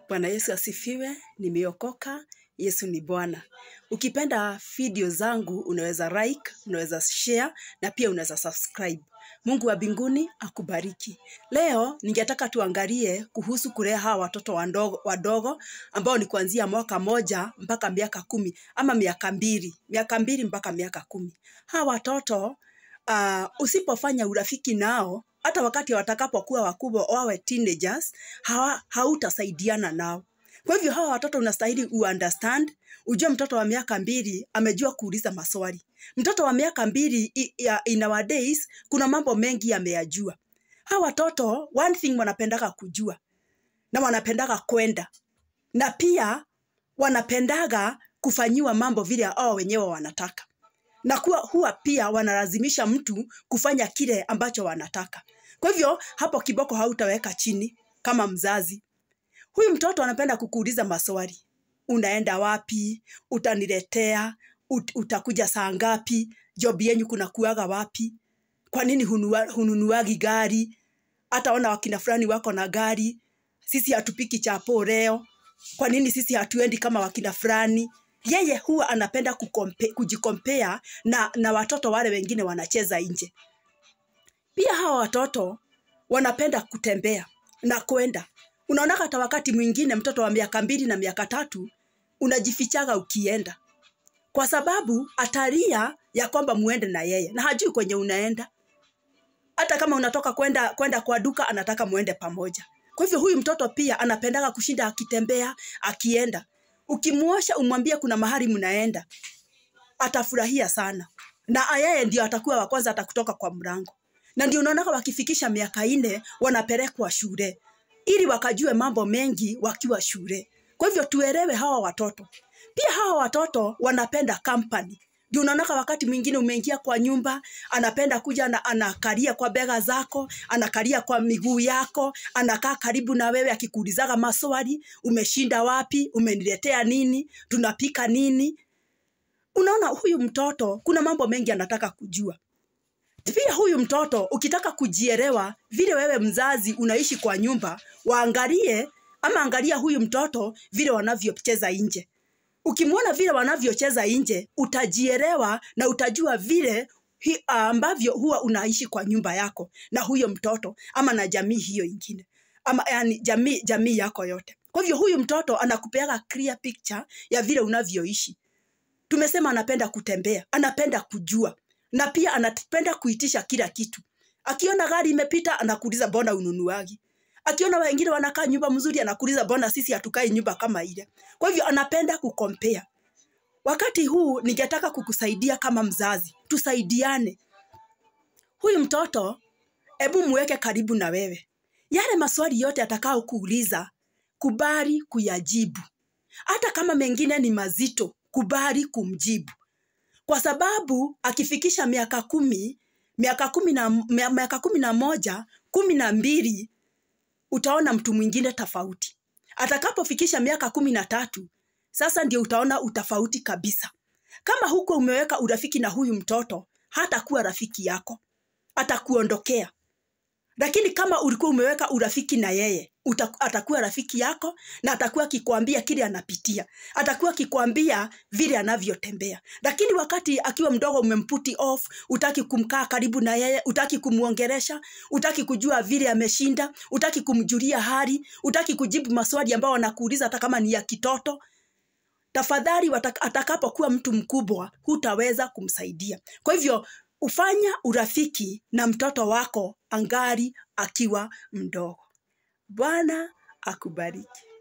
Bwana Yesu asifiwe. Nimeokoka. Yesu ni Bwana. Ukipenda video zangu unaweza like, unaweza share na pia unaweza subscribe. Mungu wa mbinguni akubariki. Leo ningetaka tuangalie kuhusu kulea hawa watoto wadogo, wadogo ambao ni kuanzia mwaka moja mpaka miaka kumi ama miaka mbili, miaka mbili mpaka miaka kumi. Hawa watoto uh, usipofanya urafiki nao hata wakati watakapokuwa wakubwa wawe teenagers hawa, hautasaidiana nao. Kwa hivyo hawa watoto unastahili uunderstand, ujue mtoto wa miaka mbili amejua kuuliza maswali. Mtoto wa miaka mbili i- ya- in our days kuna mambo mengi ameyajua. Hawa watoto one thing wanapendaga kujua na wanapendaga kwenda na pia wanapendaga kufanyiwa mambo vile hao wenyewe wanataka na kuwa huwa pia wanalazimisha mtu kufanya kile ambacho wanataka. Kwa hivyo hapo kiboko hautaweka chini kama mzazi. Huyu mtoto anapenda kukuuliza maswali. Unaenda wapi? Utaniletea? Ut, utakuja saa ngapi? Job yenyu kuna kuaga wapi? Kwa nini hunua, hununuagi gari? Hata ona wakina fulani wako na gari. Sisi hatupiki chapo leo. Kwa nini sisi hatuendi kama wakina fulani? Yeye huwa anapenda kukompe, kujikompea na, na watoto wale wengine wanacheza nje. Pia hawa watoto wanapenda kutembea na kwenda. Unaona hata wakati mwingine mtoto wa miaka mbili na miaka tatu unajifichaga ukienda, kwa sababu atalia ya kwamba muende na yeye na hajui kwenye unaenda. Hata kama unatoka kwenda kwenda kwa duka, anataka muende pamoja. Kwa hivyo huyu mtoto pia anapendaga kushinda akitembea, akienda. Ukimuosha umwambie kuna mahali mnaenda, atafurahia sana, na yeye ndio atakuwa wa kwanza atakutoka kwa mlango. Na ndio unaona wakifikisha miaka nne wanapelekwa shule ili wakajue mambo mengi wakiwa shule. Kwa hivyo tuelewe hawa watoto. Pia hawa watoto wanapenda company. Ndio unaona wakati mwingine umeingia kwa nyumba, anapenda kuja na anakalia kwa bega zako, anakalia kwa miguu yako, anakaa karibu na wewe akikuulizaga maswali, umeshinda wapi, umeniletea nini, tunapika nini. Unaona huyu mtoto kuna mambo mengi anataka kujua. Pia huyu mtoto ukitaka kujielewa vile wewe mzazi unaishi kwa nyumba, waangalie ama angalia huyu mtoto vile wanavyocheza nje. Ukimwona vile wanavyocheza nje, utajielewa na utajua vile hi, ambavyo huwa unaishi kwa nyumba yako na huyo mtoto ama na jamii hiyo ingine ama yani jamii, jamii yako yote. Kwa hivyo huyu mtoto anakupeaga clear picture ya vile unavyoishi. Tumesema anapenda kutembea, anapenda kujua na pia anapenda kuitisha kila kitu. Akiona gari imepita anakuuliza mbona ununuagi. Akiona wengine wanakaa nyumba mzuri anakuuliza mbona sisi hatukai nyumba kama ile. Kwa hivyo anapenda kukompea. Wakati huu ningetaka kukusaidia kama mzazi, tusaidiane. Huyu mtoto hebu muweke karibu na wewe. Yale maswali yote atakao kuuliza, kubali kuyajibu. Hata kama mengine ni mazito, kubali kumjibu kwa sababu akifikisha miaka kumi miaka kumi na, mia- miaka kumi na moja kumi na mbili utaona mtu mwingine tofauti atakapofikisha miaka kumi na tatu sasa ndio utaona utofauti kabisa kama huko umeweka urafiki na huyu mtoto hatakuwa rafiki yako atakuondokea lakini kama ulikuwa umeweka urafiki na yeye uta, atakuwa rafiki yako na atakuwa akikwambia kile anapitia atakuwa akikwambia vile anavyotembea lakini wakati akiwa mdogo umemputi off utaki kumkaa karibu na yeye utaki kumwongeresha utaki kujua vile ameshinda utaki kumjulia hali utaki kujibu maswali ambayo wanakuuliza hata kama ni ya kitoto tafadhali wataka- atakapokuwa mtu mkubwa hutaweza kumsaidia kwa hivyo ufanya urafiki na mtoto wako angali akiwa mdogo bwana akubariki